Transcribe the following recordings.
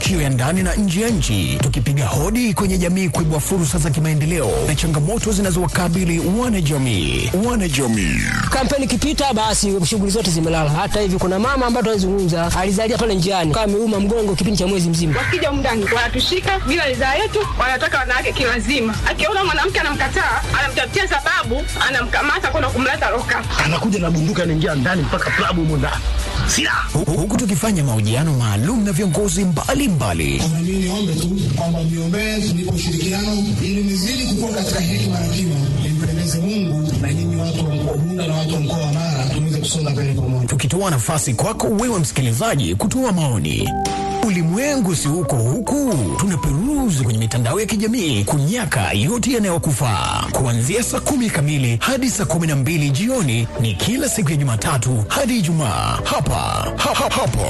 matukio ya ndani na nje ya nchi, tukipiga hodi kwenye jamii kuibua fursa za kimaendeleo na changamoto zinazowakabili wanajamii. Wanajamii Kampeni ikipita, basi shughuli zote zimelala. Hata hivi kuna mama ambaye tunazungumza alizalia pale njiani, kama ameuma mgongo kipindi cha mwezi mzima. Wakija humu ndani wanatushika bila ridhaa yetu, wanataka wanawake kilazima. Akiona mwanamke anamkataa, anamtafutia sababu, anamkamata kwenda kumleta loka. anakuja na bunduki anaingia ndani mpaka klabu humo ndani silaha Hu- huku tukifanya mahojiano maalum na viongozi mbalimbali Na mimi niombe tu kwamba mniombee tunipe ushirikiano ili nizidi kukua katika hekima na kima, nimpendeze Mungu na nyinyi watu wa mkoa Bunda na watu wa mkoa wa Mara tuweze kusonga mbele pamoja. tukitoa nafasi kwako wewe msikilizaji kutoa maoni. Ulimwengu si huko huku, tunaperuzi kwenye mitandao ya kijamii kunyaka yote yanayokufaa. Kuanzia saa kumi kamili hadi saa kumi na mbili jioni ni kila siku ya Jumatatu hadi Ijumaa hapa ha, ha, hapo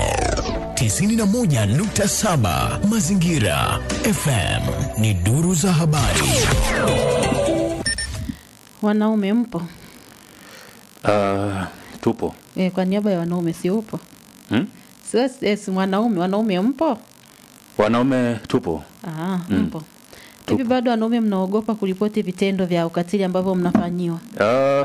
91.7 Mazingira FM ni duru za habari. Wanaume mpo? Uh, tupo E, kwa niaba ya wanaume si upo? hmm? Sio yes, mwanaume, wanaume mpo? Wanaume tupo Ah, mpo. Hivi bado wanaume mnaogopa kuripoti vitendo vya ukatili ambavyo mnafanyiwa? uh,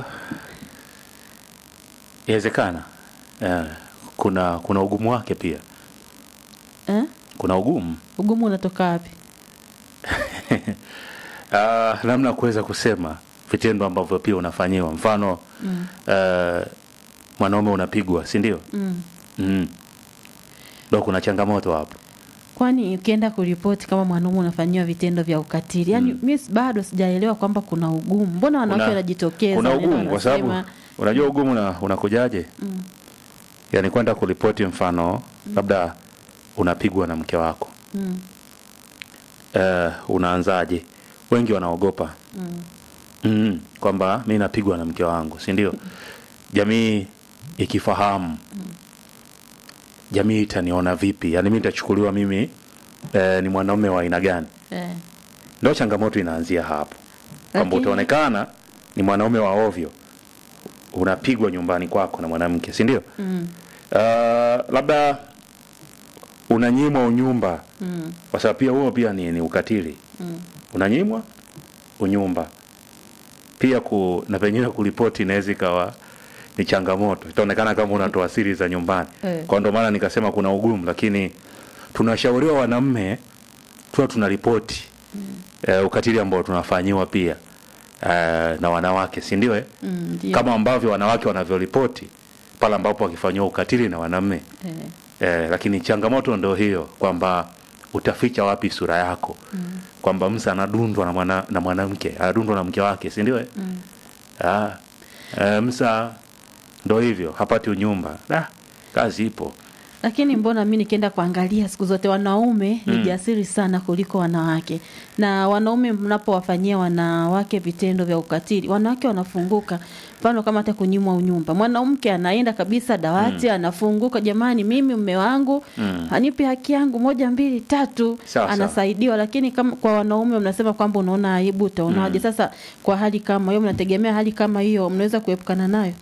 inawezekana uh, kuna kuna ugumu wake pia Eh? kuna ugumu Ugumu unatoka wapi? uh, namna ya kuweza kusema vitendo ambavyo pia unafanyiwa mfano mm. uh, mwanaume unapigwa si ndio Mm. mm. ndo kuna changamoto hapo Kwani ukienda kuripoti kama mwanaume unafanyiwa vitendo vya ukatili, yaani mm. mi bado sijaelewa kwamba kuna ugumu. Mbona wanawake Kuna- wanajitokeza? kuna wanaenda ugumu kwa sababu wanasema, unajua ugumu una, unakujaje Mm. yani kwenda kuripoti mfano labda unapigwa na mke wako Mm. uh, unaanzaje wengi wanaogopa Mm. mm, kwamba mi napigwa na mke wangu si ndio jamii ikifahamu jamii itaniona vipi yaani mi nitachukuliwa mimi eh, ni mwanaume wa aina gani Eh. ndo changamoto inaanzia hapo kwamba Lakini- utaonekana ni mwanaume wa ovyo unapigwa nyumbani kwako na mwanamke si ndio Mm. uh, labda unanyimwa unyumba Mm. kwa sababu pia huo pia ni, ni ukatili Mm. unanyimwa unyumba pia ku, na pengine kuripoti inaweza ikawa ni changamoto itaonekana kama unatoa siri za nyumbani Eh. kwa ndo maana nikasema kuna ugumu lakini tunashauriwa wanaume tuwa tunaripoti mm. uh, ukatili ambao tunafanyiwa pia uh, na wanawake si ndio eh? Mm. Ndio. kama ambavyo wanawake wanavyoripoti pale ambapo wakifanyiwa ukatili na wanaume Eh. eh, lakini changamoto ndo hiyo kwamba utaficha wapi sura yako mm. kwamba msa anadundwa na mwana, na mwanamke anadundwa na mke wake si ndio eh? Mm. ah, eh, msa ndo hivyo hapati unyumba da, kazi ipo Lakini mbona mi nikienda kuangalia siku zote wanaume ni Mm. jasiri sana kuliko wanawake, na wanaume mnapowafanyia wanawake vitendo vya ukatili, wanawake wanafunguka. Mfano kama hata kunyimwa unyumba, mwanamke anaenda kabisa dawati, anafunguka, jamani, mimi mume wangu Mm. anipe haki yangu moja mbili tatu, Sawa, anasaidiwa. Lakini kama kwa wanaume mnasema kwamba unaona aibu, utaonaje? Sasa kwa hali kama hiyo, mnategemea hali kama hiyo mnaweza kuepukana nayo?